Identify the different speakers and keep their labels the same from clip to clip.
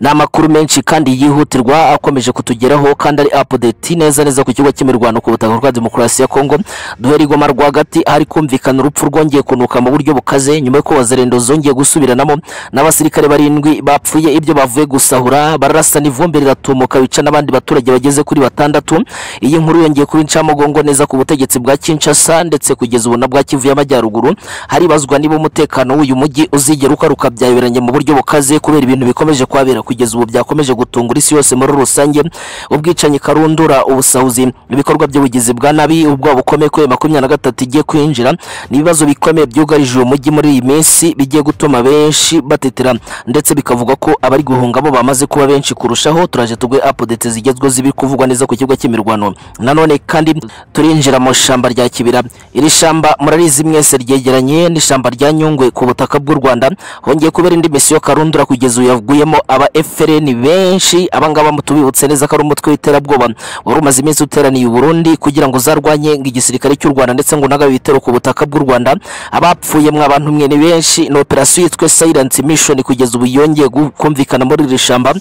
Speaker 1: ni amakuru menshi kandi yihutirwa akomeje kutugeraho kandi ari apudeti neza neza ku kigo cy'imirwano ku butaka bwa demokarasi ya kongo duhera igoma rwagati hari kumvikana urupfu rwongeye kunuka mu buryo bukaze nyuma y'uko wazarendo zongeye gusubiranamo n'abasirikare barindwi bapfuye ibyo bavuye gusahura bararasana ivumbi riratumuka bica n'abandi baturage bageze kuri batandatu iyi nkuru yongeye kuba incamugongo neza ku butegetsi bwa kinshasa ndetse kugeza ubu na bwa kivu y'amajyaruguru haribazwa niba umutekano w'uyu mujyi uzigera ugaruka byayoberanye mu buryo bukaze kubera ibintu bikomeje kuhabera kugeza ubu byakomeje gutungura isi yose muri rusange ubwicanyi karundura ubusahuzi ibikorwa by'ubugizi bwa nabi ubwoba bukomeye kubera makumyabiri na gatatu igiye kwinjira ni ibibazo bikomeye byugarije uyu mujyi muri iyi minsi bigiye gutuma benshi batetera ndetse bikavuga ko abari guhunga bo bamaze kuba benshi kurushaho turaje tugwe apudete zigezweho zibiri kuvugwa neza ku kibuga cy'imirwano nanone kandi turinjira mu shamba rya kibira iri shamba murarizi mwese ryegeranye n'ishamba rya nyungwe ku butaka bw'u rwanda hongeye kubera indi misiyo karundura kugeza ubu yavuyemo aba FRN benshi abangaba mutubibutse neza ko ari umutwe w'iterabwoba wari umaze iminsi uteraniye i burundi kugira ngo zarwanye ngo igisirikare cy'u rwanda ndetse ngo unaga ibitero ku butaka bw'u rwanda abapfuye mwa bantu mwe ni benshi ni operasiyo yitwe silence mission kugeza ubu yongeye kumvikana muri iri shamba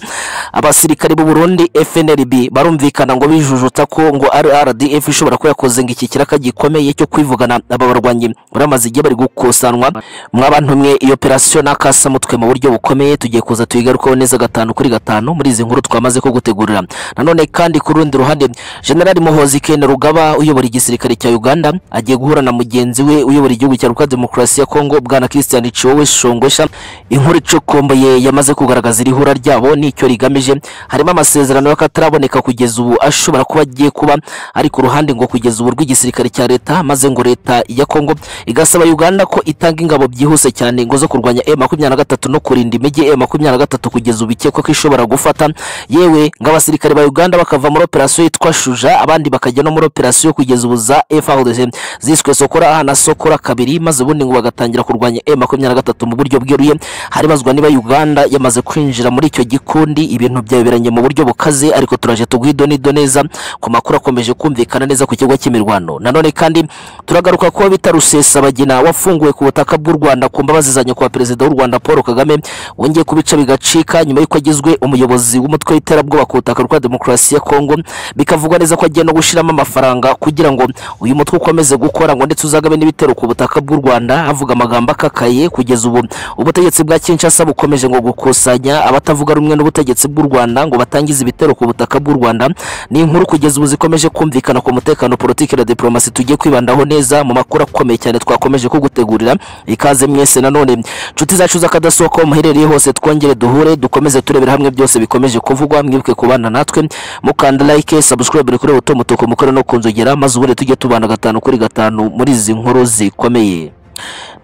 Speaker 1: abasirikare b'u burundi fnlb barumvikana ngo bijujuta ko ngo rdf ishobora kuba yakoze ngo iki kiraka gikomeye cyo kwivugana aba barwanyi baramaze igihe bari gukusanwa mwa bantu mwe iyo operasiyo n'akasa mutwe mu buryo bukomeye tugiye kuza tuyigarukaho neza gatanu kuri gatanu muri izi nkuru twamaze kugutegurira nanone kandi ku rundi ruhande generali muhozi ken rugaba uyobora igisirikare cya uganda agiye guhura na mugenzi we uyobora igihugu cya repubulika demokarasi ya kongo bwana christian ciwowe shongosha inkuru icokomboye yamaze kugaragaza iri hura ryabo n'icyo rigamije harimo amasezerano y'akataraboneka kugeza ubu ashobora kuba agiye kuba ari ku ruhande ngo kugeza ubu rw'igisirikare cya leta maze ngo leta ya kongo igasaba uganda ko itanga ingabo byihuse cyane ngo zo kurwanya e makumyabiri na gatatu no kurinda imijyi e makumyabiri na gatatu kugeza ubu ikekwa ko ishobora gufata yewe ngo abasirikare ba uganda bakava muri operasiyo yitwa shuja abandi bakajya no muri operasiyo kugeza ubu za frdc ziswe sokora aha na sokora kabiri maze ubundi ngo bagatangira kurwanya e makumyabiri na gatatu mu buryo bweruye haribazwa niba uganda yamaze kwinjira muri icyo gikundi ibintu byayoberanye mu buryo bukaze ariko turaje tugwidonido neza ku makuru akomeje kumvikana neza ku kigo cy'imirwano nanone kandi turagaruka kuba bita rusesabagina wafunguwe ku butaka bw'u rwanda ku mbabazi za nyakubahwa perezida w'u rwanda paul kagame wongeye kubica bigacika nyuma y'uko agizwe umuyobozi w'umutwe w'iterabwoba ku butaka bwa demokarasi ya kongo bikavugwa neza ko agiye no gushyiramo amafaranga kugira ngo uyu mutwe ukomeze gukora ngo ndetse uzagabe n'ibitero ku butaka bw'u rwanda havuga amagambo akakaye kugeza ubu ubutegetsi bwa kinshasa bukomeje ngo gukusanya abatavuga rumwe n'ubutegetsi bw'u rwanda ngo batangize ibitero ku butaka bw'u rwanda ni inkuru kugeza ubu zikomeje kumvikana ku mutekano politiki na diplomasi tugiye kwibandaho neza mu makuru akomeye cyane twakomeje kugutegurira ikaze mwese nanone nshuti zacu z'akadasohoka aho muherereye hose twongere duhure dukomeze turebera hamwe byose bikomeje kuvugwa mwibuke kubana natwe mukanda like subscribe kuri buto mutuku mukore no kunzogera maze ubundi tujye tubana gatanu kuri gatanu muri izi nkuru zikomeye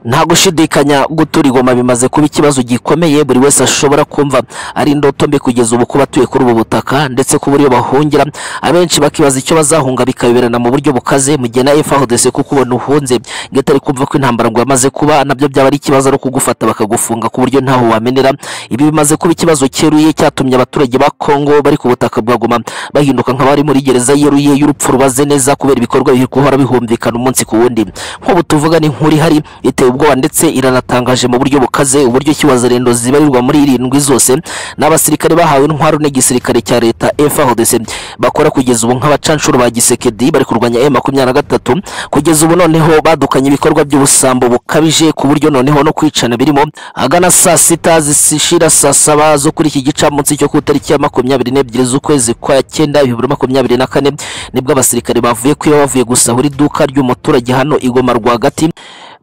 Speaker 1: nta gushidikanya gutura igoma bimaze kuba ikibazo gikomeye buri wese ashobora kumva ari indoto mbi kugeza ubu kuba atuye kuri ubu butaka ndetse ku buryo bahungira abenshi bakibaza icyo bazahunga bikayoberana mu buryo bukaze mu gihe na FARDC kuko ubona uhunze gatari kumva ko intambara ngo yamaze kuba nabyo byaba ari ikibazo ari kugufata bakagufunga ku buryo ntaho wamenera ibi bimaze kuba ikibazo cyeruye cyatumye abaturage ba Kongo bari ku butaka bwa Goma bahinduka nk'abari muri gereza yeruye y'urupfu rubaze neza kubera ibikorwa biri guhora bihumvikana umunsi ku wundi nk'ubu tuvuga ni nkuri hari iteye ubwoba ndetse iranatangaje mu buryo bukaze uburyo kiwazarendo zibarirwa muri irindwi zose n'abasirikare bahawe intwaro n'igisirikare cya leta FARDC bakora kugeza ubu nk'abacanshuro ba gisekedi bari kurwanya M23 kugeza ubu noneho badukanye ibikorwa by'ubusambo bukabije ku buryo noneho no kwicana birimo agana saa sita zishira saa saba zo kuri iki gicamunsi cyo ku itariki ya makumyabiri n'ebyiri z'ukwezi kwa cyenda bibiri makumyabiri na kane nibwo abasirikare bavuye kwiba bavuye gusahura iduka ry'umuturage hano igoma rwagati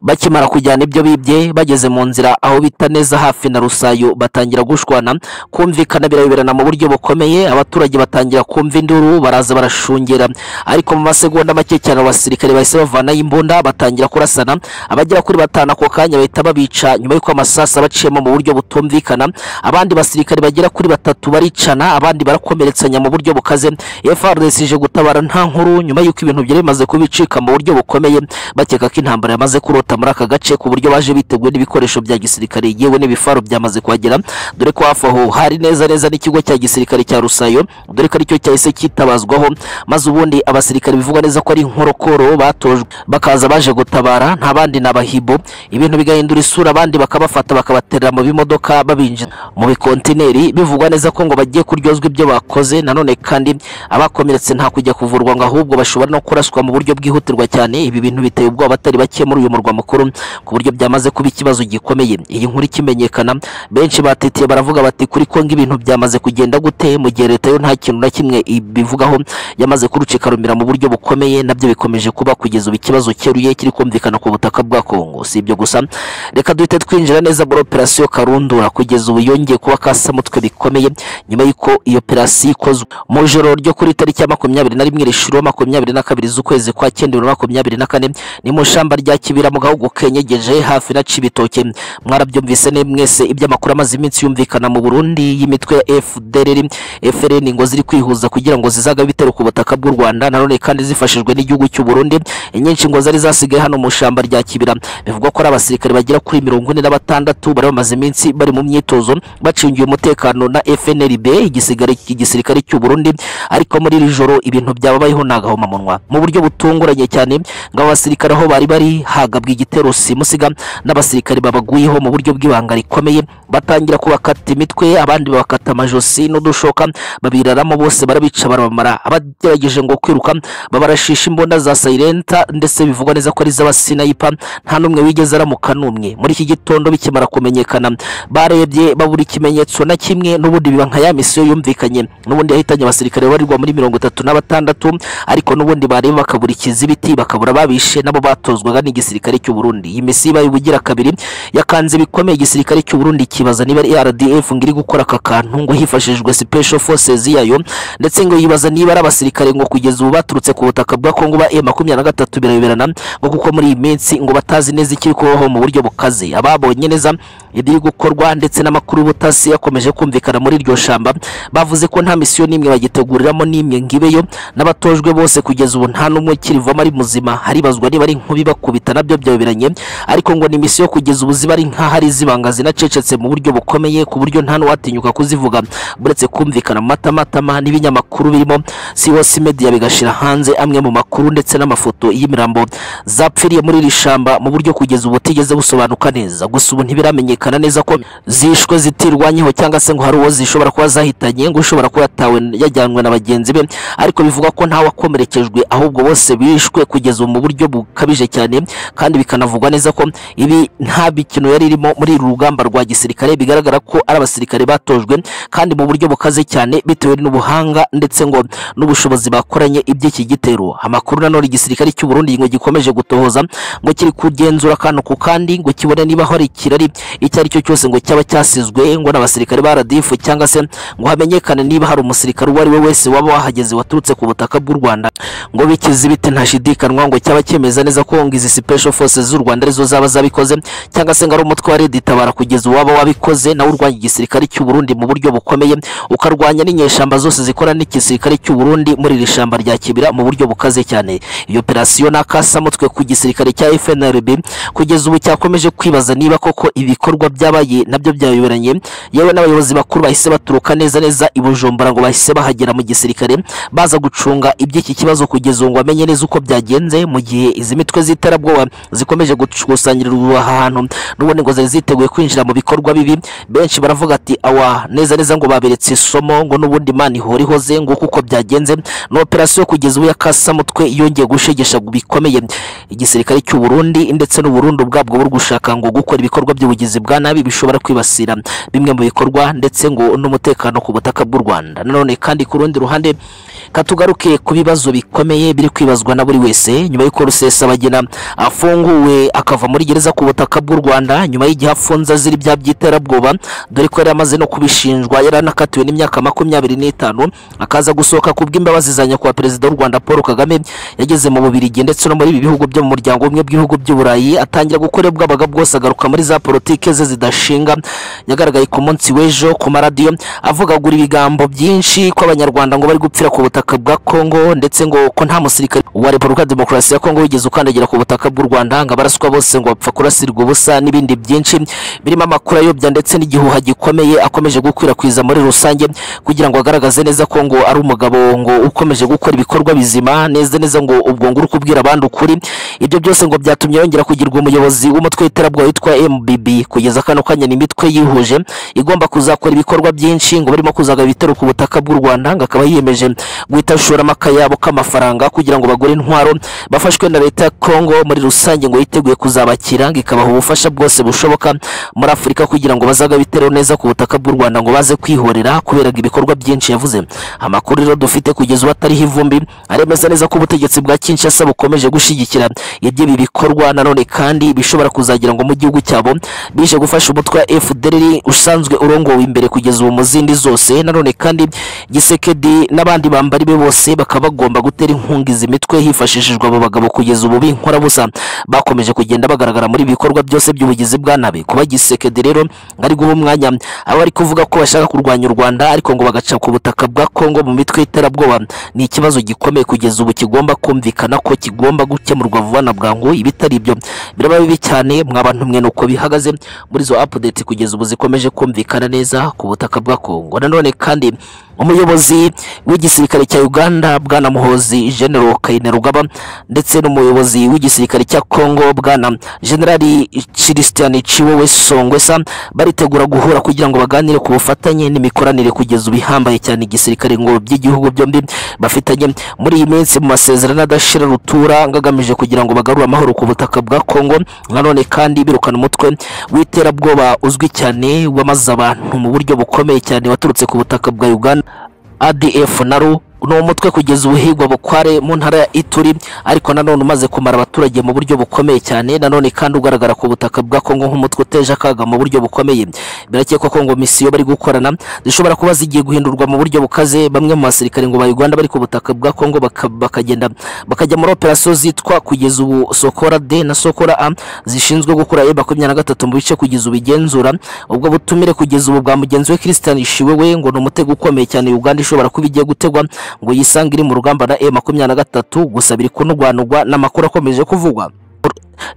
Speaker 1: bakimara kujyana ibyo bibye bageze mu nzira aho bita neza hafi na rusayo batangira gushwana kumvikana birayoberana mu buryo bukomeye abaturage batangira kumva induru baraza barashungera ariko mu masegonda make cyane abasirikare bahise bavanayo imbunda batangira kurasana abagera kuri batanu ako kanya bahita babica nyuma y'uko amasasa baciyemo mu buryo butumvikana abandi basirikare bagera kuri batatu baricana abandi barakomeretsanya mu buryo bukaze FARDC ije gutabara nta nkuru nyuma y'uko ibintu byari bimaze kubicika mu buryo bukomeye bakeka ko intambara yamaze kurota kwihuta muri aka gace ku buryo baje biteguye n'ibikoresho bya gisirikare yewe n'ibifaro byamaze kuhagera dore ko hafi aho hari neza neza n'ikigo cya gisirikare cya rusayo dore ko aricyo cyahise cyitabazwaho maze ubundi abasirikare bivugwa neza ko ari inkorokoro batojwe bakaza baje gutabara nta bandi ni abahibo ibintu bigahindura isura abandi bakabafata bakabaterera mu bimodoka babinjiza mu bikontineri bivugwa neza ko ngo bagiye kuryozwa ibyo bakoze nanone kandi abakomeretse nta kujya kuvurwa ngo ahubwo bashobora no kuraswa mu buryo bwihutirwa cyane ibi bintu biteye ubwoba abatari bake muri uyu murwa mukuru ku buryo byamaze kuba ikibazo gikomeye iyi nkuru ikimenyekana benshi batitiye baravuga bati kuri ko ng'ibintu byamaze kugenda gute mu gihe leta yo nta kintu na kimwe ibivugaho yamaze kurucikarumira mu buryo bukomeye nabyo bikomeje kuba kugeza ubu ikibazo cyeruye kiri kumvikana ku butaka bwa Kongo si ibyo gusa reka duhite twinjira neza muri operasiyo karundura kugeza ubu yongeye kuba kasamutwe bikomeye nyuma y'uko iyo operasiyo ikozwe mu ijoro ryo kuri tariki ya makumyabiri na rimwe rishuro makumyabiri na kabiri z'ukwezi kwa cyenda bibiri na makumyabiri na kane ni mu shamba rya kibira mu gahugu kenyegeje hafi na cibitoke mwarabyumvise ne mwese iby'amakuru amaze iminsi yumvikana mu burundi y'imitwe ya fdrr frn ngo ziri kwihuza kugira ngo zizaga bitero ku butaka bw'u rwanda nanone kandi zifashijwe n'igihugu cy'u burundi inyinshi ngo zari zasigaye hano mu shamba rya kibira bivugwa ko ari abasirikare bagera kuri mirongo ine na batandatu bari bamaze iminsi bari mu myitozo bacingiye umutekano na fnrb igisigare- igisirikare cy'u burundi ariko muri iri joro ibintu byababayeho ni agahomamunwa mu buryo butunguranye cyane ngo abo basirikare aho bari bari hagabwa igitero simusiga n'abasirikare babaguyeho mu buryo bw'ibanga rikomeye batangira kubakata imitwe abandi babakata amajosi n'udushoka babiraramo bose barabica barabamara abagerageje ngo kwiruka babarashisha imbunda za sayirenta ndetse bivugwa neza ko ari iz'abasinayipa nta n'umwe wigeze aramuka n'umwe muri iki gitondo bikimara kumenyekana barebye babura ikimenyetso na kimwe n'ubundi biba nka ya misiyo yumvikanye n'ubundi yahitanye abasirikare babarirwa muri mirongo itatu na batandatu ariko n'ubundi bareba bakabura ikizibiti bakabura babishe nabo batozwaga n'igisirikare cy'u Burundi iyi misiyo ibaye ubugira kabiri yakanze bikomeye igisirikare cy'u Burundi kibaza niba ari RDF ngo iri gukora aka kantu ngo hifashishijwe special forces yayo ndetse ngo yibaza niba ari abasirikare ngo kugeza ubu baturutse ku butaka bwa Kongo ba M23 birayoberana ngo kuko muri iyi minsi ngo batazi neza ikiri kubaho mu buryo bukaze ababonye neza ibiri gukorwa ndetse n'amakuru y'ubutasi yakomeje kumvikana muri iryo shamba bavuze ko nta misiyo n'imwe bagiteguriramo n'imwe ngo ibeyo n'abatojwe bose kugeza ubu nta n'umwe ukirivamo ari muzima haribazwa niba ari inkubi bakubita nabyo byayoberanye ariko ngo ni misiyo kugeza ubu ziba ari nk'aho ari izibanga zinacecetse mu buryo bukomeye ku buryo nta n'uwatinyuka kuzivuga buretse kumvikana mu matamatama n'ibinyamakuru birimo COC Media bigashira hanze amwe mu makuru ndetse n'amafoto y'imirambo zapfiriye muri iri shamba mu buryo kugeza ubu butigeze busobanuka neza gusa ubu ntibiramenyekana neza ko zishwe zitirwanyeho cyangwa se ngo hari uwo zishobora kuba zahitanye ngo ushobora kuba yatawe yajyanwe na bagenzi be ariko bivuga ko nta wakomerekejwe ahubwo bose bishwe kugeza ubu mu buryo bukabije cyane kandi bikanavugwa neza ko ibi nta mikino yari irimo muri uru rugamba rwa gisirikare bigaragara ko ari abasirikare batojwe kandi mu buryo bukaze cyane bitewe n'ubuhanga ndetse ngo n'ubushobozi bakoranye iby'iki gitero amakuru nanone igisirikare cy'u Burundi ngo gikomeje gutohoza ngo kiri kugenzura akantu ku kandi ngo kibone niba hari ikirari icyo ari cyo cyose ngo cyaba cyasizwe ngo n'abasirikare ba RDF cyangwa se ngo hamenyekane niba hari umusirikare uwo ari we wese waba wahageze waturutse ku butaka bw'u Rwanda ngo bikize ibiti ntashidikanwa ngo cyaba cyemeza neza ko ngo izi special forces z'u Rwanda arizo zaba zabikoze cyangwa se ngo ari umutwe wa Red Tabara kugeza uwaba wabikoze nawe urwanya igisirikare cy'u Burundi mu buryo bukomeye ukarwanya n'inyeshamba zose zikora n'igisirikare cy'u Burundi muri iri shamba rya Kibira mu buryo bukaze cyane iyo operasiyo n'akasamutwe ku gisirikare cya FNLB kugeza ubu cyakomeje kwibaza niba koko ibikorwa byabaye nabyo byayoberanye yewe n'abayobozi bakuru bahise baturuka neza neza i Bujumbura ngo bahise bahagera mu gisirikare baza gucunga iby'iki kibazo kugeza ubu ngo bamenye neza uko byagenze mu gihe izi mitwe z'iterabwoba zikomeje gukusanyiriza aha hantu n'ubundi ngo zari ziteguye kwinjira mu bikorwa bibi benshi baravuga ati awa neza neza ngo baberetse isomo ngo n'ubundi imana ihora ihoze ngo kuko byagenze ni operasiyo kugeza ubu ya kasamutwe yongeye gushegesha bikomeye igisirikare cy'u Burundi ndetse n'u Burundi ubwabwo buri gushaka ngo gukora ibikorwa by'ubugizi bwa nabi bishobora kwibasira bimwe mu bikorwa ndetse ngo n'umutekano ku butaka bw'u Rwanda nanone kandi ku rundi ruhande katugaruke ku bibazo bikomeye biri kwibazwa na buri wese nyuma y'uko Rusesabagina afunguwe akava muri gereza ku butaka bw'u Rwanda nyuma y'igihe afunze azira ibyaha by'iterabwoba dore ko yari amaze no kubishinjwa yari anakatiwe n'imyaka makumyabiri n'itanu akaza gusohoka ku bw'imbabazi za nyakubahwa perezida w'u Rwanda Paul Kagame yageze mu Bubiligi ndetse no muri ibi bihugu byo mu muryango w'ubumwe bw'ibihugu by'Uburayi atangira gukora bwabaga bwose agaruka muri za politike ze zidashinga yagaragaye ku munsi w'ejo ku maradiyo avugagura ibigambo byinshi ko abanyarwanda ngo bari gupfira ku butaka bwa Kongo ndetse ngo ko nta musirikare wa Repubulika ya Demokarasi ya Kongo wigeze ukandagira ku butaka bw'u Rwanda abatanga baraswa bose ngo bapfa kurasirwa ubusa n'ibindi byinshi birimo amakuru ayobya ndetse n'igihuha gikomeye akomeje gukwirakwiza muri rusange kugira ngo agaragaze neza ko ngo ari umugabo ngo ukomeje gukora ibikorwa bizima neza neza ngo ubwo ngo uri kubwira abandi ukuri ibyo byose ngo byatumye yongera kugirwa umuyobozi w'umutwe w'iterabwoba witwa MBB kugeza kano kanya ni imitwe yihuje igomba kuzakora ibikorwa byinshi ngo barimo kuzagaba ibitero ku butaka bw'u Rwanda ngo akaba yiyemeje guhita ashora amakayabo k'amafaranga kugira ngo bagure intwaro bafashwe na leta ya Congo muri rusange ngo yiteguye kuzabakira ngo ikabaha ubufasha bwose bushoboka muri Afurika kugira ngo bazagaba ibitero neza ku butaka bw'u Rwanda ngo baze kwihorera kubera ibikorwa byinshi yavuze amakuru rero dufite kugeza ubu atariho ivumbi aremeza neza ko ubutegetsi bwa Kinshasa bukomeje gushyigikira iby'ibi bikorwa nanone kandi bishobora kuzagira ngo mu gihugu cyabo bije gufasha umutwe wa FDLR usanzwe urongowe imbere kugeza ubu mu zindi zose nanone kandi Gisekedi n'abandi bambari be bose bakaba bagomba gutera inkunga izi mitwe hifashishijwe abo bagabo kugeza ubu binkora busa bakomeje kugenda bagaragara muri ibi bikorwa byose by'ubugizi bwa nabi kuba Gisekedi rero ari guha umwanya abo ari kuvuga ko bashaka kurwanya u Rwanda ariko ngo bagaca ku butaka bwa Kongo mu mitwe y'iterabwoba ni ikibazo gikomeye kugeza ubu kigomba kumvikana ko kigomba gukemurwa vuba na bwangu ibitari ibyo biraba bibi cyane mwabantu mwe nuko bihagaze muri zo update kugeza ubu zikomeje kumvikana neza ku butaka bwa Kongo nanone kandi umuyobozi w'igisirikare cya Uganda bwana Muhozi General Kainerugaba ndetse n'umuyobozi w'igisirikare cya Kongo bwana General Christian Chiwewe Songwesa baritegura guhura kugira ngo baganire ku bufatanye n'imikoranire kugeza ubihambaye cyane igisirikare ngo by'igihugu byombi bafitanye muri iyi minsi mu masezerano adashira rutura ngagamije kugira ngo bagarure amahoro ku butaka bwa Kongo nanone kandi birukana umutwe w'iterabwoba uzwi cyane wamaze abantu mu buryo bukomeye cyane waturutse ku butaka bwa Uganda ADF naru ni umutwe kugeza ubuhigwa bukware mu ntara ya Ituri ariko nanone umaze kumara abaturage mu buryo bukomeye cyane nanone kandi ugaragara ku butaka bwa Kongo nk'umutwe uteje akaga mu buryo bukomeye birakekwa ko ngo misiyo bari gukorana zishobora kuba zigiye guhindurwa mu buryo bukaze bamwe mu basirikare ngo ba Uganda bari ku butaka bwa Kongo baka- bakagenda bakajya muri operation zitwa kugeza ubu Sokora D na Sokora A zishinzwe gukura E makumyabiri na gatatu mu bice kugeza ubigenzura ubwo butumire kugeza ubu bwa mugenzi we Christian Shiwewe ngo ni umutego ukomeye cyane Uganda ishobora kuba igiye gutegwa ngo yisange iri mu rugamba na E makumyabiri na gatatu gusa biri kunugwanugwa n'amakuru akomeje kuvugwa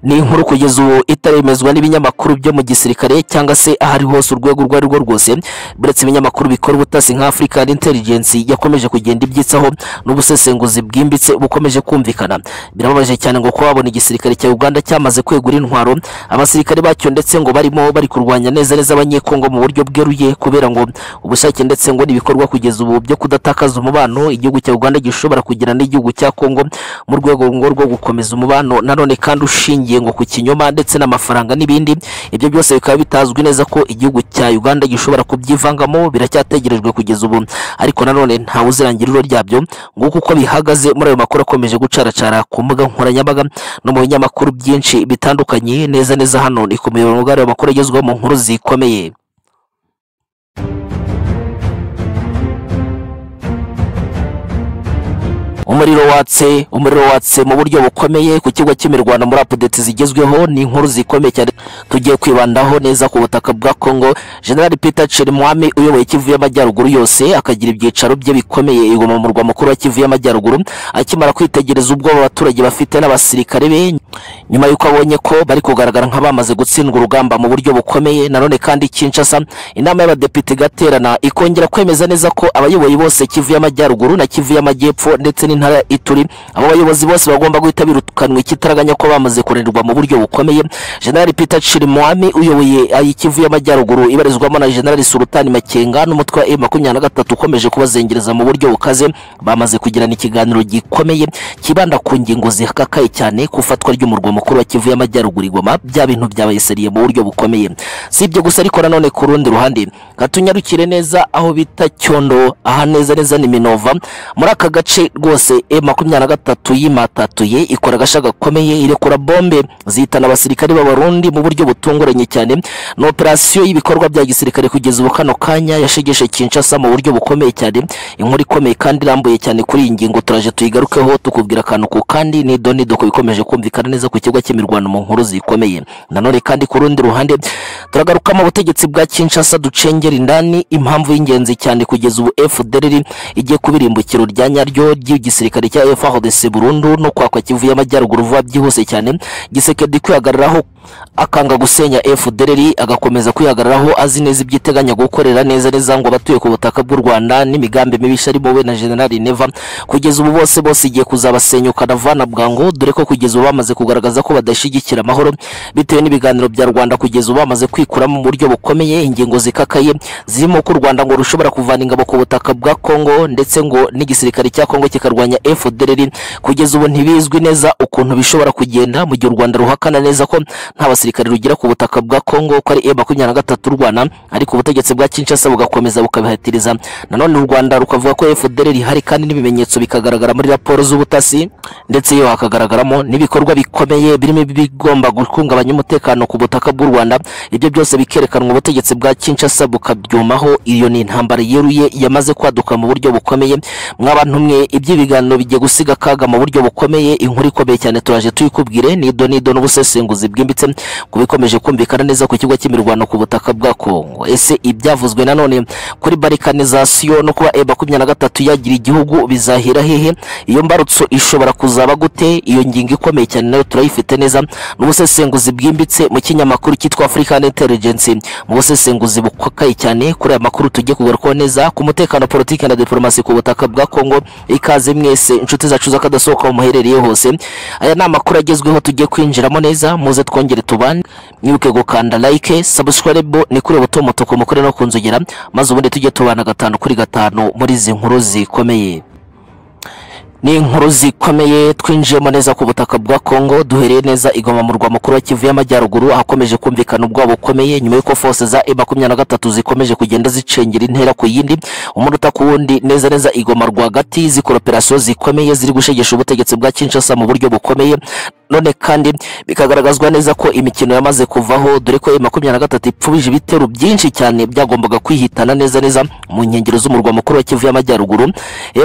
Speaker 1: ni inkuru kugeza ubu itaremezwa n'ibinyamakuru byo mu gisirikare cyangwa se ahari hose urwego urwo ari rwo rwose buretse ibinyamakuru bikora ubutasi nka African Intelligence yakomeje kugenda ibyitsaho n'ubusesenguzi bwimbitse bukomeje kumvikana birababaje cyane ngo kuba babona igisirikare cya Uganda cyamaze kwegura intwaro abasirikare bacyo ndetse ngo barimo bari kurwanya neza neza abanyekongo mu buryo bweruye kubera ngo ubushake ndetse ngo n'ibikorwa kugeza ubu byo kudatakaza umubano igihugu cya Uganda gishobora kugira n'igihugu cya Kongo mu rwego ngo rwo gukomeza umubano nanone kandi ushingiye ngo ku kinyoma ndetse n'amafaranga n'ibindi ibyo byose bikaba bitazwi neza ko igihugu cya Uganda gishobora kubyivangamo biracyategerejwe kugeza ubu ariko nanone ntawe uzirangira iro ryabyo nguko uko bihagaze muri ayo makuru akomeje gucaracara ku mbuga nkoranyambaga no mu binyamakuru byinshi bitandukanye neza neza hano ni ku muyobozi w'ayo makuru agezweho mu nkuru zikomeye umuriro watse umuriro watse mu buryo bukomeye ku kigo cy'imirwano muri update zigezweho ni inkuru zikomeye cyane tugiye kwibandaho neza ku butaka bwa Congo General Peter Chirimwami uyoboye Kivu y'Amajyaruguru yose akagira ibyicaro bye bikomeye i Goma mu murwa mukuru wa Kivu y'Amajyaruguru akimara kwitegereza ubwoba abaturage bafite n'abasirikare be nyuma y'uko abonye ko bari kugaragara nk'abamaze gutsindwa urugamba mu buryo bukomeye nanone kandi Kinshasa inama y'abadepite igaterana ikongera kwemeza neza ko abayoboye bose Kivu y'Amajyaruguru na Kivu y'Amajyepfo ndetse n'intara ya Ituri abo bayobozi bose bagomba guhita birukanwa ikitaraganya ko bamaze kurenerwa mu buryo bukomeye General Peter Chirimwami uyoboye ayi Kivu y'Amajyaruguru ibarizwamo na General Sultan Makenga n'umutwe wa M23 ukomeje kubazengereza mu buryo bukaze bamaze kugirana ikiganiro gikomeye kibanda ku ngingo zikakaye cyane kufatwa ry'umurwa mukuru wa Kivu y'Amajyaruguru igoma bya bintu byabaye seriye mu buryo bukomeye si ibyo gusa ariko nanone ku rundi ruhande katunyarukire neza aho bita Cyondo aha neza neza ni Minova muri aka gace rwose e makumyabiri na gatatu yimatatuye ikora agashya gakomeye irekura bombe zihitana abasirikare b'abarundi mu buryo buryo butunguranye cyane ni operasiyo y'ibikorwa bya gisirikare kugeza ubu kano kanya yashegeshe Kinshasa mu buryo bukomeye cyane inkuru ikomeye kandi irambuye cyane kuri iyi ngingo turaje tuyigarukeho tukubwira akantu ku kandi nido nido ko bikomeje kumvikana neza ku kigo cy'imirwano mu nkuru zikomeye nanone kandi ku rundi ruhande turagarukamo ubutegetsi bwa Kinshasa ducengera indani impamvu y'ingenzi cyane kugeza ubu FDLR igiye kuba irimbukiro rya nyaryo ry'igisirikare cya FARDC Burundu no kwakwa Kivu y'Amajyaruguru vuba byihuse cyane Gisekedi kwihagararaho akanga gusenya FDLR agakomeza kwihagararaho azi neza ibyo iteganya gukorera neza neza ngo abatuye ku butaka bw'u Rwanda n'imigambi mibi arimo we na General Neva kugeza ubu bose bose igiye kuzabasenyuka na Vana Bwango dore ko kugeza ubu bamaze kugaragaza ko badashyigikira amahoro bitewe n'ibiganiro bya Rwanda kugeza ubu bamaze kwikuramo mu buryo bukomeye ingingo zikakaye zirimo ko u Rwanda ngo rushobora kuvana ingabo ku butaka bwa Kongo ndetse ngo n'igisirikare cya Kongo kikarwanya FDLR kugeza ubu ntibizwi neza ukuntu bishobora kugenda mu gihe u Rwanda ruhakana neza ko nta basirikare rugira ku butaka bwa Kongo ko ari E23 y'u Rwanda ariko ubutegetsi bwa Kinshasa bugakomeza bukabihatiriza nanone u Rwanda rukavuga ko FDLR ihari kandi n'ibimenyetso bikagaragara muri raporo z'ubutasi ndetse iyo hakagaragaramo n'ibikorwa bikomeye birimo ibigomba guhungabanya umutekano ku butaka bw'u Rwanda ibyo byose bikerekanwa ubutegetsi bwa Kinshasa bukabyumaho iyo ni intambara yeruye yamaze kwaduka mu buryo bukomeye mwabantu mwe iby'ibiganiro bigiye gusiga kaga mu buryo bukomeye inkuru ikomeye cyane turaje tuyikubwire nido nido n'ubusesenguzi bwimbitse ku bikomeje kumvikana neza ku kigo cy'imirwano ku butaka bwa Kongo ese ibyavuzwe nanone kuri barikanizasiyo no kuba E makumyabiri na gatatu yagira igihugu bizahera hehe iyo mbarutso ishobora kuzaba gute iyo ngingo ikomeye cyane nayo turayifite neza n'ubusesenguzi bwimbitse mu kinyamakuru cyitwa African Intelligence mu busesenguzi bukakaye cyane kuri aya makuru tugiye kugarukaho neza ku mutekano politiki na diplomasi ku butaka bwa Kongo ikaze mwese inshuti zacu z'akadasohoka aho muherereye hose aya ni amakuru agezweho tugiye kwinjiramo neza muze twongere tubane mwibuke gukanda like subscribe ni kuri buto mutuku mukore no kunzogera maze ubundi tujye tubana gatanu kuri gatanu muri izi nkuru zikomeye ni inkuru zikomeye twinjiyemo neza ku butaka bwa Kongo duhereye neza igoma mu murwa mukuru wa Kivu y'Amajyaruguru ahakomeje kumvikana ubwabo bukomeye nyuma y'uko force za M23 zikomeje kugenda zicengera intera ku yindi umuruta ku wundi neza neza igoma rwagati zikora operation zikomeye ziri gushegesha ubutegetsi bwa Kinshasa mu buryo bukomeye none kandi bikagaragazwa neza ko imikino yamaze kuvaho dore ko makumyabiri na gatatu ipfubije ibitero byinshi cyane byagombaga kwihitana neza neza mu nkengero z'umurwa mukuru wa Kivu y'Amajyaruguru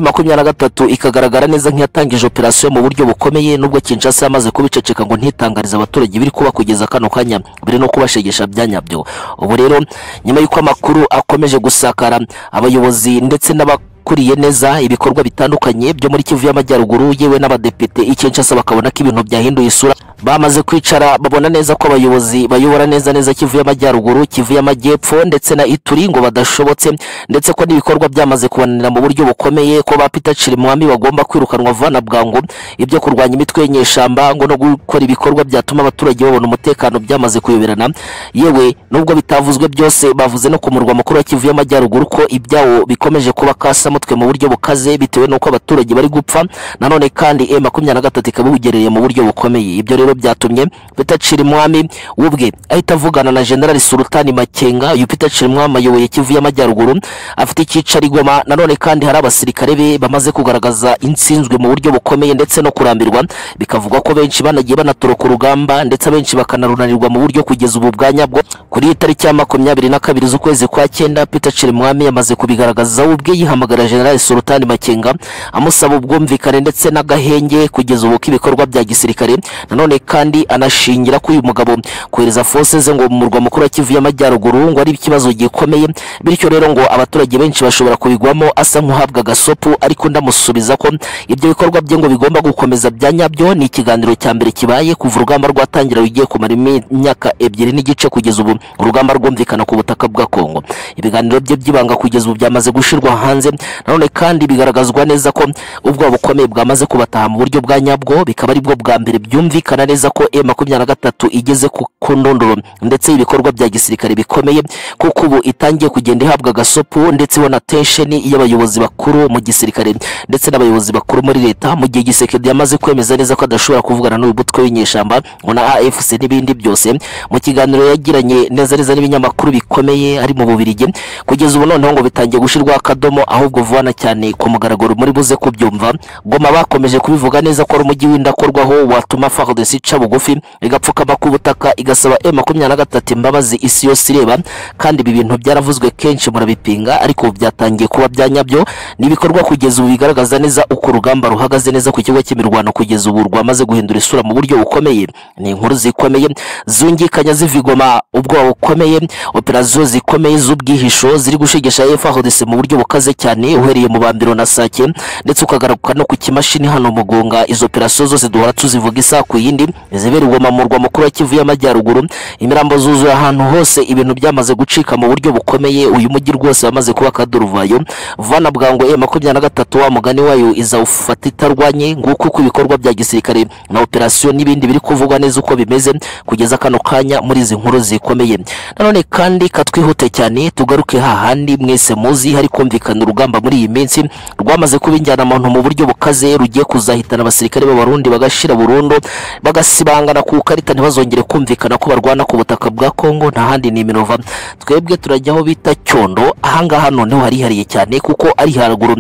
Speaker 1: makumyabiri na gatatu ikagaragara neza nk'iyatangije operasiyo mu buryo bukomeye nubwo Kinshasa yamaze kubiceceka ngo ntitangarize abaturage biri kuba kugeza kano kanya biri no kubashegesha byanyabyo ubu rero nyuma y'uko amakuru akomeje gusakara abayobozi ndetse n'aba ukuriye neza ibikorwa bitandukanye byo muri Kivu y'Amajyaruguru yewe n'abadepite icyensha bakabona ko ibintu byahinduye isura bamaze kwicara babona neza ko abayobozi bayobora neza neza Kivu y'Amajyaruguru Kivu y'Amajyepfo ndetse na Ituri ngo badashobotse ndetse ko n'ibikorwa byamaze kubanira mu buryo bukomeye ko ba Peter Chirimwami bagomba kwirukanwa vana bwangu ibyo kurwanya imitwe y'inyeshamba ngo no gukora ibikorwa byatuma abaturage babona umutekano byamaze kuyoberana yewe nubwo bitavuzwe byose bavuze no ku murwa mukuru wa Kivu y'Amajyaruguru ko ibyawo bikomeje kuba kasa mutwe mu buryo bukaze bitewe n'uko abaturage bari gupfa nanone kandi M23 ikaba ibugereye mu buryo bukomeye ibyo rero byatumye Peter Chirimwami ubwe ahita avugana na General Sultani Makenga uyu Peter Chirimwami ayoboye Kivu y'Amajyaruguru afite icyicaro igoma nanone kandi hari abasirikare be bamaze kugaragaza insinzwe mu buryo bukomeye ndetse no kurambirwa bikavuga ko benshi banagiye banatoroka urugamba ndetse abenshi bakanarunanirwa mu buryo kugeza ubu bwa nyabwo kuri iyi tariki ya makumyabiri na kabiri z'ukwezi kwa cyenda Peter Chirimwami yamaze kubigaragaza ubwe yihamagara General Sultani Makenga amusaba ubwumvikane ndetse n'agahenge kugeza ubu k'ibikorwa bya gisirikare nanone kandi anashingira ko uyu mugabo kohereza force ze ngo mu murwa mukuru wa Kivu y'Amajyaruguru ngo ari ikibazo gikomeye bityo rero ngo abaturage benshi bashobora kubigwamo asa nk'uhabwa gasopu ariko ndamusubiza ko ibyo bikorwa bye ngo bigomba gukomeza byanyabyo ni ikiganiro cya mbere kibaye kuva urugamba rwatangira rugiye kumara imyaka ebyiri n'igice kugeza ubu urugamba rwumvikana ku butaka bwa Kongo ibiganiro bye byibanga kugeza ubu byamaze gushirwa hanze nanone kandi bigaragazwa neza ko ubwo bukomeye bwamaze kubataha mu buryo bwa nyabwo bikaba ari bwo bwa mbere byumvikana neza ko M23 igeze ku ndondoro ndetse ibikorwa bya gisirikare bikomeye kuko ubu itangiye kugenda ihabwa gasopu ndetse ibona tension y'abayobozi bakuru mu gisirikare ndetse n'abayobozi bakuru muri leta mu gihe gisekedi yamaze kwemeza neza ko adashobora kuvugana n'uyu mutwe w'inyeshamba ngo na AFC n'ibindi byose mu kiganiro yagiranye neza neza n'ibinyamakuru bikomeye ari mu Bubiligi kugeza ubu noneho ngo bitangiye gushirwa akadomo ahubwo vuba cyane ku mugaragaro muri buze kubyumva Goma bakomeje kubivuga neza ko ari umujyi w'indakorwaho watuma FARDC polisi ica bugufi igapfukama ku butaka igasaba M makumyabiri na gatatu imbabazi isi yose ireba kandi ibi bintu byaravuzwe kenshi murabipinga ariko ubu byatangiye kuba byanyabyo ni ibikorwa kugeza ubu bigaragaza neza uko urugamba ruhagaze neza ku kigo cy'imirwano kugeza ubu rwamaze guhindura isura mu buryo bukomeye ni inkuru zikomeye zungikanya zivigoma ubwoba bukomeye operaziyo zikomeye z'ubwihisho ziri gushigisha efahodese mu buryo bukaze cyane uhereye mu bambiro na sake ndetse ukagaruka no ku kimashini hano mugunga izo operasiyo zose duhora tuzivuga isaha ku yindi zibererwa mu murwa mukuru wa kivu y'amajyaruguru imirambo zuzuye ahantu hose ibintu byamaze gucika mu buryo bukomeye uyu mujyi rwose wamaze kuba akaduruvayo vana bwangu e makumyabiri na gatatu wa mugani wayo izawufata itarwanye nguko uko ibikorwa bya gisirikare na operasiyo n'ibindi biri kuvugwa neza uko bimeze kugeza kano kanya muri izi nkuru zikomeye nanone kandi katwihute cyane tugaruke hahandi mwese muzi hari kumvikana urugamba muri iyi minsi rwamaze kuba injyanamuntu mu buryo bukaze rugiye kuzahitana abasirikare b'abarundi bagashira burundu bagasibangana ku ikarita ntibazongere kumvikana ko barwana ku butaka bwa kongo nta handi ni iminova twebwe turajya aho bita cyondo ahangaha noneho harihariye cyane kuko ari haraguru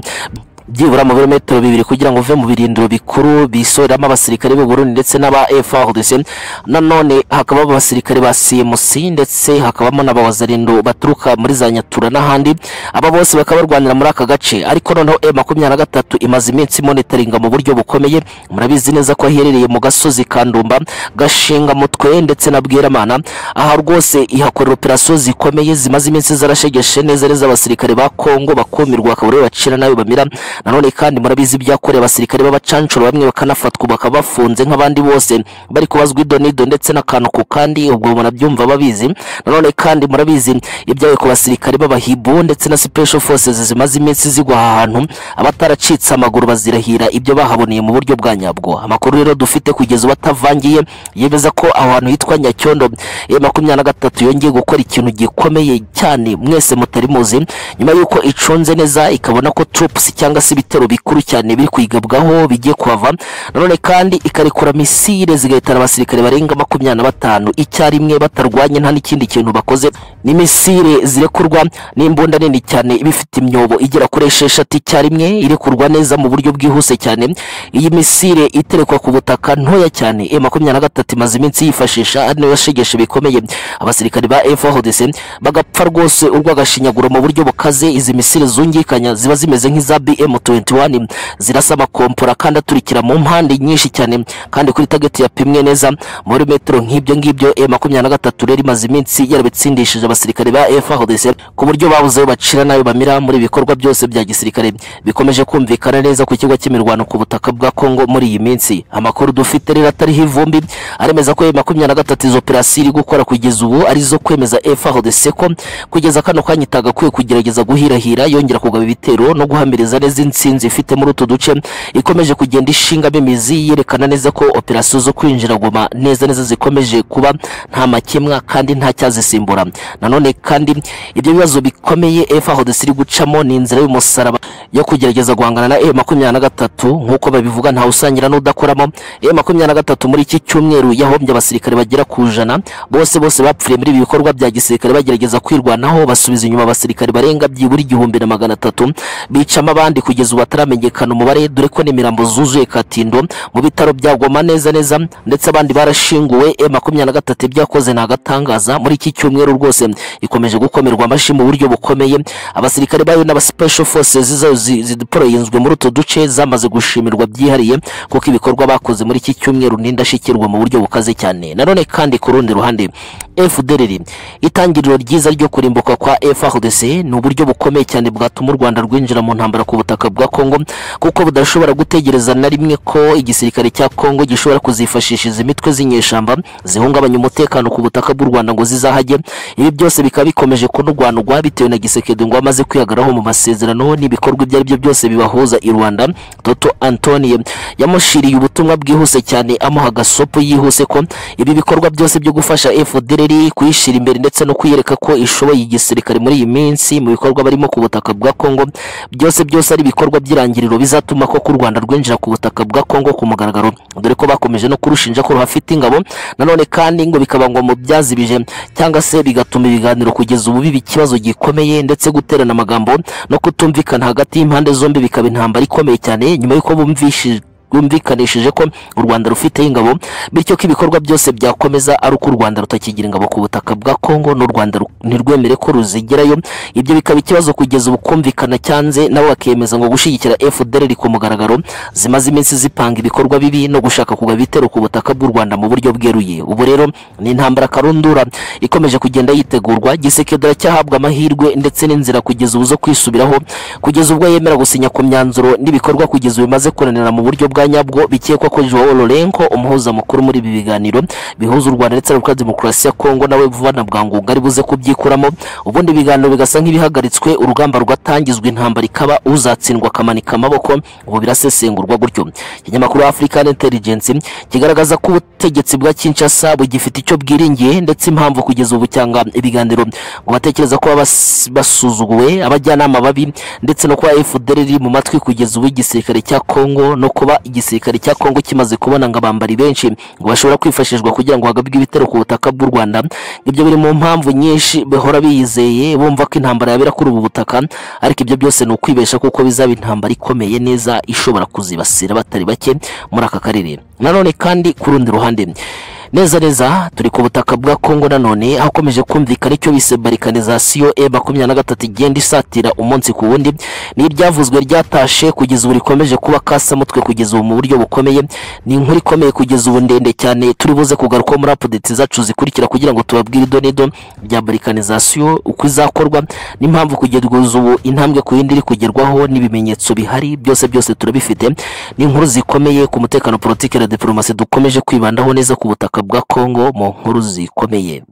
Speaker 1: byibura mu birometero bibiri kugira ngo uve mu birindiro bikuru bisoreramo abasirikare b'u Burundi ndetse n'aba FARDC nanone hakaba abasirikare ba CMC ndetse hakabamo n'abawazarindo baturuka muri za Nyatura n'ahandi aba bose bakaba barwanira muri aka gace ariko noneho M23 imaze iminsi monitoringa mu buryo bukomeye murabizi neza ko aherereye mu gasozi kandumba gashinga mutwe ndetse na bweramana aha rwose ihakorera operasiyo zikomeye zimaze iminsi zarashegeshe neza neza abasirikare ba Kongo bakumirwa akabure bacira nabi bamira nanone kandi murabizi ibyakorewe abasirikare b'abacanshuro bamwe bakanafatwa bakaba bafunze nk'abandi bose bari kubazwa idonido ndetse n'akantu ku kandi ubwo murabyumva babizi nanone kandi murabizi ibyawe ku basirikare b'abahibu ndetse na special forces zimaze iminsi zigwa aha hantu abataracitse amaguru bazirahira ibyo bahaboneye mu buryo bwa nyabwo amakuru rero dufite kugeza ubu atavangiye yemeza ko aho hantu hitwa nyacyondo ya makumyabiri na gatatu yongeye gukora ikintu gikomeye cyane mwese mutari muzi nyuma y'uko icunze neza ikabona ko troops cyangwa cyangwa se ibitero bikuru cyane biri kwigabwaho bigiye kuhava nanone kandi ikarekura misile zigahitana abasirikare barenga makumyabiri na batanu icyarimwe batarwanye nta n'ikindi kintu bakoze ni misile zirekurwa n'imbunda nini cyane iba ifite imyobo igera kuri esheshatu icyarimwe irekurwa neza mu buryo bwihuse cyane iyi misile iterekwa ku butaka ntoya cyane e makumyabiri na gatatu imaze iminsi yifashisha ari nayo yashegeshe bikomeye abasirikare ba efahodese bagapfa rwose urwagashinyagura mu buryo bukaze izi misile zungikanya ziba zimeze nk'iza bm M21 zirasa amakompora kandi aturikira mu mpande nyinshi cyane kandi kuri target yapimwe neza muri metero nk'ibyo ngibyo M23 rero imaze iminsi yarabitsindishije abasirikare ba FARDC ku buryo babuze bacira nayo bamira muri ibikorwa byose bya gisirikare bikomeje kumvikana neza ku kigo cy'imirwano ku butaka bwa Kongo muri iyi minsi amakuru dufite rero atariho ivumbi aremeza ko M23 izo operasiyo iri gukora kugeza ubu arizo kwemeza FARDC ko kugeza kano kanya itagakwiye kugerageza guhirahira yongera kugaba ibitero no guhamiriza neza insinzi ifite muri utu duce ikomeje kugenda ishingamo imizi yerekana neza ko operasiyo zo kwinjira goma neza neza zikomeje kuba nta makemwa kandi nta cyazisimbura nanone kandi ibyo bibazo bikomeye efahodesi iri gucamo ni inzira y'umusaraba yo kugerageza guhangana na e makumyabiri na gatatu nk'uko babivuga ntawe usangira n'udakoramo e makumyabiri na gatatu muri iki cyumweru yahombye abasirikare bagera ku ijana bose bose bapfiriye muri ibi bikorwa bya gisirikare bagerageza kwirwanaho basubiza inyuma abasirikare barenga byibura igihumbi na magana atatu bicamo abandi kandi kugeza ubu hataramenyekana umubare dore ko n'imirambo zuzuye katindo mu bitaro bya goma neza neza ndetse abandi barashinguwe e makumyabiri na gatatu ibyakoze ni agatangaza muri iki cyumweru rwose ikomeje gukomerwa amashyi mu buryo bukomeye abasirikare bayo n'aba special forces zideporoyinzwe muri utu duce zamaze gushimirwa byihariye kuko ibikorwa bakoze muri iki cyumweru n'indashyikirwa mu buryo bukaze cyane nanone kandi ku rundi ruhande FDLR itangiriro ryiza ryo kurimbuka kwa FARDC ni uburyo bukomeye cyane bwatuma u Rwanda rwinjira mu ntambara ku butaka bwa Kongo kuko budashobora gutegereza na rimwe ko igisirikare cya Kongo gishobora kuzifashisha izi mitwe z'inyeshamba zihungabanya umutekano ku butaka bw'u Rwanda ngo zizahajye ibi byose bikaba bikomeje kunurwanurwa bitewe na Gisekedi ngo amaze kwihagaraho mu masezerano n'ibikorwa ibyo ari byo byose bibahuza i Rwanda Toto Antonie yamushiriye ubutumwa bwihuse cyane amuha gasopo yihuse ko ibi bikorwa byose byo gufasha FDLR kuyishira imbere ndetse no kwiyereka ko ishoboye igisirikare muri iyi minsi mu bikorwa barimo ku butaka bwa Kongo byose byose byose ari ibikorwa by'irangiriro bizatuma koko u Rwanda rwinjira ku butaka bwa Kongo ku mugaragaro dore ko bakomeje no kurushinja ko ruhafite ingabo nanone kandi ngo bikaba ngo mu byazibije cyangwa se bigatuma ibiganiro kugeza ubu biba ikibazo gikomeye ndetse guterana amagambo no kutumvikana hagati y'impande zombi bikaba intambara ikomeye cyane nyuma y'uko bumvishije yumvikanishije ko u Rwanda rufite ingabo bityo ko ibikorwa byose byakomeza ari uko u Rwanda rutakigira ingabo ku butaka bwa Kongo n'u Rwanda ru- ntirwemere ko ruzigerayo ibyo bikaba ikibazo kugeza ubu kumvikana cyanze nabo bakemeza ngo gushyigikira FDLR ku mugaragaro zimaze iminsi zipanga ibikorwa bibi no gushaka kugaba ibitero ku butaka bw'u Rwanda mu buryo bweruye ubu rero ni intambara karundura ikomeje kugenda yitegurwa gisekedo aracyahabwa amahirwe ndetse n'inzira kugeza ubu zo kwisubiraho kugeza ubwo yemera gusinya ku myanzuro n'ibikorwa kugeza ubu bimaze kunanira mu buryo bwa nyabwo bikekwa ko Joao Lorenko umuhuza mukuru muri ibi biganiro bihuza u Rwanda ndetse na Repubulika Demokarasi ya Kongo nawe vuba na bwangu ngo ari buze kubyikuramo ubundi ibiganiro bigasa nk'ibihagaritswe urugamba rwatangizwa intambara ikaba uzatsindwa akamanika amaboko ubu birasesengurwa gutyo ikinyamakuru African Intelligence kigaragaza ko ubutegetsi bwa Kinshasa bugifite icyo bwiringiye ndetse impamvu kugeza ubu cyanga ibiganiro ngo batekereza ko baba bas- basuzuguwe abajyanama babi ndetse no kuba FDL iri mu matwi kugeza ubu igisirikare cya Kongo no kuba igisirikare cya Kongo kimaze kubona ngo abambari benshi ngo bashobora kwifashishwa kugira ngo hagabwe ibitero ku butaka bw'u Rwanda ibyo biri mu mpamvu nyinshi bahora biyizeye bumva ko intambara yabera kuri ubu butaka ariko ibyo byose ni ukwibesha kuko bizaba intambara ikomeye neza ishobora kuzibasira batari bake muri aka karere nanone kandi ku rundi ruhande neza neza turi ku butaka bwa kongo nanone hakomeje kumvikana icyo bise barikanizasiyo e makumyabiri na gatatu igenda isatira umunsi ku wundi n'ibyavuzwe ryatashe kugeza ubu rikomeje kuba kasamutwe kugeza ubu mu buryo bukomeye ni inkuru ikomeye kugeza ubu ndende cyane turi buze kugarukaho muri apudeti zacu zikurikira kugira ngo tubabwire ido n'ido bya barikanizasiyo uko izakorwa n'impamvu kugeza ubu intambwe ku yindi iri kugerwaho n'ibimenyetso bihari byose byose turabifite ni inkuru zikomeye ku mutekano politiki na diporomasi dukomeje kwibandaho neza ku butaka bwa kongo mu nkuru zikomeye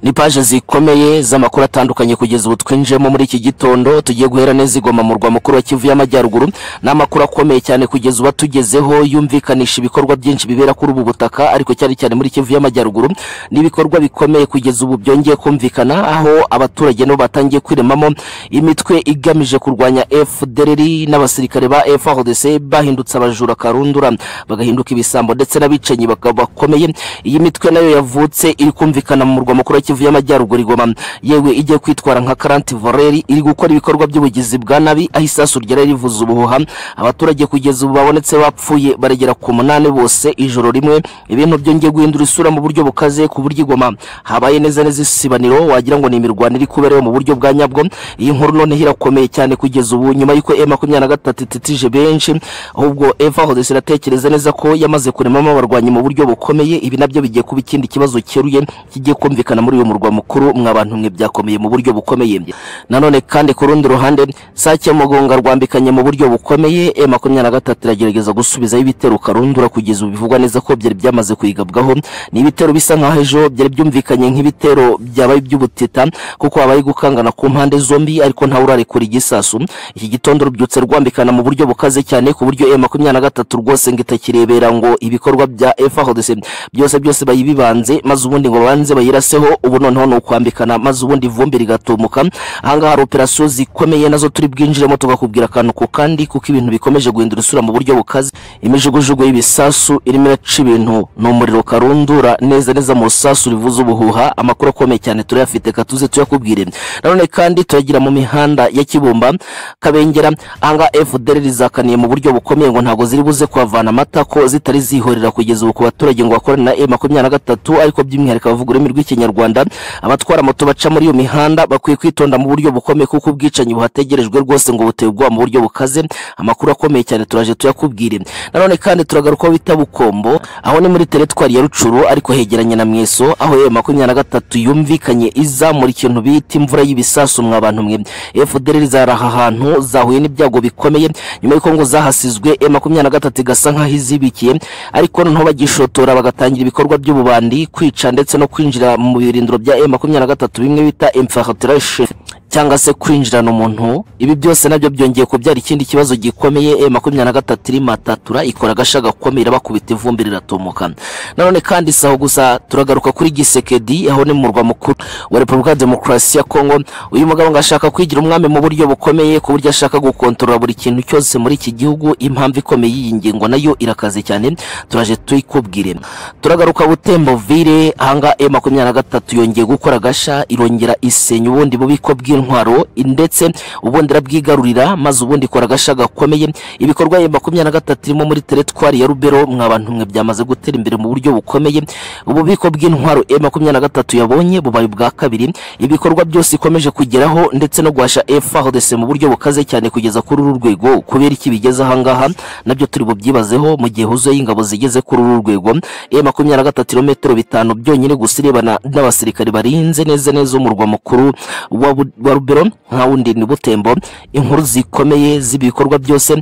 Speaker 1: ni paje zikomeye z'amakuru atandukanye kugeza ubu twinjiyemo muri iki gitondo tugiye guhera neza igoma mu murwa mukuru wa kivu y'amajyaruguru ni amakuru akomeye cyane kugeza ubu atugezeho yumvikanisha ibikorwa byinshi bibera kuri ubu butaka ariko cyane cyane muri kivu y'amajyaruguru ni ibikorwa bikomeye kugeza ubu byongeye kumvikana aho abaturage nabo batangiye kwiremamo imitwe igamije kurwanya fdr n'abasirikare ba frdc bahindutse abajura karundura bagahinduka ibisambo ndetse n'abicanyi bakaba bakomeye iyi mitwe nayo yavutse iri kumvikana mu murwa mukuru wa kivu y'amajyaruguru igoma yewe igiye kwitwara nka karanti voreri iri gukora ibikorwa by'ubugizi bwa nabi aho isasu ryari rivuza ubuhuha abaturage kugeza ubu babonetse bapfuye baragera ku munani bose ijoro rimwe ibintu byongeye guhindura isura mu buryo bukaze ku buryo igoma habaye neza neza isibaniro wagira ngo ni imirwano iri kubera mu buryo bwa nyabwo iyi nkuru noneho irakomeye cyane kugeza ubu nyuma y'uko e makumyabiri na gatatu itetije benshi ahubwo eva hodesi iratekereza neza ko yamaze kuremamo abarwanyi mu buryo bukomeye ibi nabyo bigiye kuba ikindi kibazo cyeruye kigiye kumvikana muri uyu murwa mukuru mwa bantu mwe byakomeye mu buryo bukomeye nanone kandi ku rundi ruhande sake mugunga rwambikanye mu buryo bukomeye e makumyabiri na gatatu iragerageza gusubizaho ibitero karundura kugeza ubu bivugwa neza ko byari byamaze kuyigabwaho ni ibitero bisa nkaho ejo byari byumvikanye nk'ibitero byabaye iby'ubutita kuko habaye gukangana ku mpande zombi ariko ntawe urarekura igisasu iki gitondo rubyutse rwambikana mu buryo bukaze cyane ku buryo e makumyabiri na gatatu rwose ngo itakirebera ngo ibikorwa bya efahodese byose byose bayibibanze maze ubundi ngo babanze bayiraseho ubu noneho ni ukwambikana maze ubundi ivumbi rigatumuka ahangaha hari operasiyo zikomeye nazo turi bwinjiremo tugakubwira akantu ku kandi kuko ibintu bikomeje guhindura isura mu buryo bukaze imijugujugu y'ibisasu irimo iraca ibintu ni umuriro karundura neza neza mu rusasu rivuza ubuhuha amakuru akomeye cyane turayafite katuze tuyakubwire nanone kandi turagira mu mihanda ya kibumba kabengera ahangaha fdr rizakaniye mu buryo bukomeye ngo ntabwo ziri buze kuhavana amata ko zitari zihorera kugeza ubu ku baturage ngo bakorane na e makumyabiri na gatatu ariko by'umwihariko abavuga ururimi rw'ikinyarwanda abatwara moto baca muri iyo mihanda bakwiye kwitonda mu buryo bukomeye kuko ubwicanyi buhategerejwe rwose ngo buteye ubwoba mu buryo bukaze amakuru akomeye cyane turaje tuyakubwire nanone kandi turagarukaho bita bukombo aho ni muri teritwari ya rucuru ariko hegeranye na mweso aho e makumyabiri na gatatu yumvikanye izamura ikintu bita imvura y'ibisasu mwa bantu mwe fdr zari aha hantu zahuye n'ibyago bikomeye nyuma y'uko ngo zahasizwe e makumyabiri na gatatu igasa nkaho izibikiye ariko noneho bagishotora bagatangira ibikorwa by'ububandi kwica ndetse no kwinjira mu birindiro bya e makumyabiri na gatatu bimwe bita infiltration cyangwa se kwinjirana umuntu ibi byose nabyo byongeye kubyara ikindi kibazo gikomeye e makumyabiri na gatatu irimo atatura ikora agasha gakomeye irabakubita ivumbi riratumuka nanone kandi si aho gusa turagaruka kuri gisekedi aho ni mu murwa mukuru wa repubulika ya demokarasi ya kongo uyu mugabo ngo ashaka kwigira umwami mu buryo bukomeye ku buryo ashaka gukontorora buri kintu cyose muri iki gihugu impamvu ikomeye y'iyi ngingo nayo irakaze cyane turaje tuyikubwire turagaruka butembovire ahanga e makumyabiri na gatatu yongeye gukora agasha irongera isenya ubundi bubiko bw'intwaro ndetse ubundi irabwigarurira maze ubundi ikora agasha gakomeye ibikorwa ya makumyabiri na gatatu irimo muri teretwari ya rubero mwa bantu mwe byamaze gutera imbere mu buryo bukomeye ububiko bw'intwaro e makumyabiri na gatatu yabonye bubaye ubwa kabiri ibikorwa byose ikomeje kugeraho ndetse no guhasha efahodese mu buryo bukaze cyane kugeza kuri uru rwego kubera iki bigeze ahangaha nabyo turi bubyibazeho mu gihe huzuye ingabo zigeze kuri uru rwego e makumyabiri na gatatu ibirometero bitanu byonyine gusa irebana n'abasirikare barinze neza neza umurwa mukuru wa Bu- wa rubero nka wundi ni butembo inkuru zikomeye z'ibikorwa byose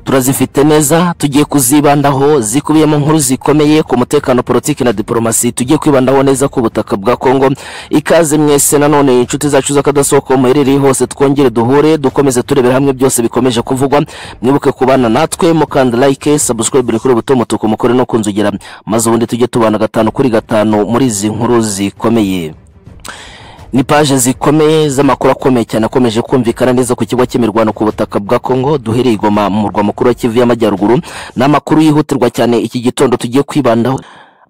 Speaker 1: turazifite neza tugiye kuzibandaho zikubiyemo nkuru zikomeye ku mutekano politiki na diporomasi tugiye kwibandaho neza ku butaka bwa kongo ikaze mwese nanone inshuti zacu z'akadasohoka muherereye hose twongere duhure dukomeze turebera hamwe byose bikomeje kuvugwa mwibuke kubana natwe mukanda like subscribe kuri buto mutuku mukore no kunzugera maze ubundi tujye tubana gatanu kuri gatanu muri izi nkuru zikomeye ni paje zikomeye z'amakuru akomeye cyane akomeje kumvikana neza ku kigo cy'imirwano ku butaka bwa Kongo duhereye i Goma mu murwa mukuru wa Kivu y'Amajyaruguru ni amakuru yihutirwa cyane iki gitondo tugiye kwibandaho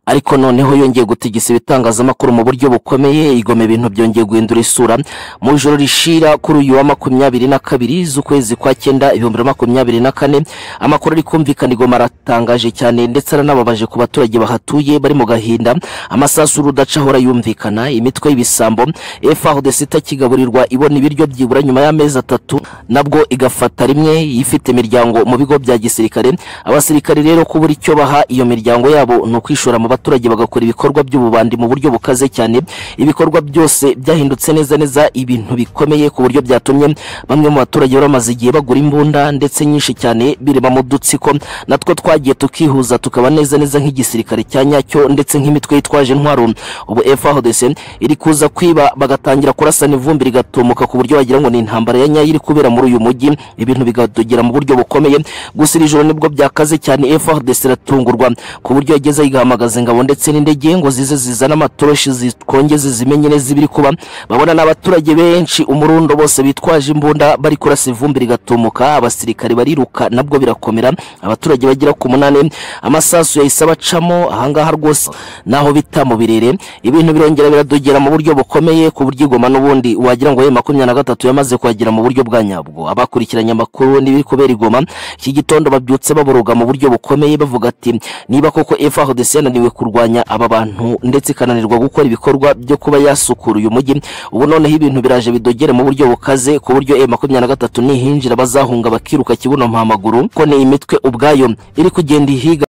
Speaker 1: ariko noneho yongeye gutigisa ibitangazamakuru mu buryo bukomeye igoma ibintu byongeye guhindura isura mu ijoro rishira kuri uyu wa makumyabiri na kabiri z'ukwezi kwa cyenda ibihumbi bibiri na makumyabiri na kane amakuru ari kumvikana igoma aratangaje cyane ndetse aranababaje ku baturage bahatuye bari mu gahinda amasasu rudaca ahora yumvikana imitwe y'ibisambo efahudesi itakigaburirwa ibona ibiryo byibura nyuma y'amezi atatu nabwo igafata rimwe ifite imiryango mu bigo bya gisirikare abasirikare rero kubura icyo baha iyo miryango yabo ni ukwishora mu baturage bagakora ibikorwa by'ububandi mu buryo bukaze cyane ibikorwa byose byahindutse neza neza ibintu bikomeye ku buryo byatumye bamwe mu baturage bari bamaze igihe bagura imbunda ndetse nyinshi cyane birema mu dutsiko natwo twagiye tukihuza tukaba neza neza nk'igisirikare cya nyacyo ndetse nk'imitwe yitwaje intwaro ubu FARDC iri kuza kwiba bagatangira kurasana ivumbi rigatumuka ku buryo wagira ngo ni intambara ya nyayo iri kubera muri uyu mujyi ibintu bigadogera mu buryo bukomeye gusa iri joro nibwo byakaze cyane FARDC iratungurwa ku buryo yageze yigahamagaza ingabo ndetse n'indege ngo zize zizana amatoroshi zikongeze zimenye neza ibiri kuba babona n'abaturage benshi umurundo bose bitwaje imbunda bari kurasa ivumbi rigatumuka abasirikare bariruka nabwo birakomera abaturage bagera ku munani amasasu yahise abacamo ahangaha rwose naho bita mu birere ibintu birongera biradogera mu buryo bukomeye ku buryo igoma n'ubundi wagira ngo ye makumyabiri na gatatu yamaze kuhagera mu buryo bwa nyabwo abakurikiranye amakuru n'ibiri kubera igoma iki gitondo babyutse baboroga mu buryo bukomeye bavuga ati niba koko FARDC yananiwe kurwanya aba bantu ndetse ikananirwa gukora ibikorwa byo kuba yasukura uyu mujyi ubu noneho ibintu biraje bidogere mu buryo bukaze ku buryo M23 nihinjira bazahunga bakiruka kibuno mpamaguru ko ni imitwe ubwayo iri kugenda ihiga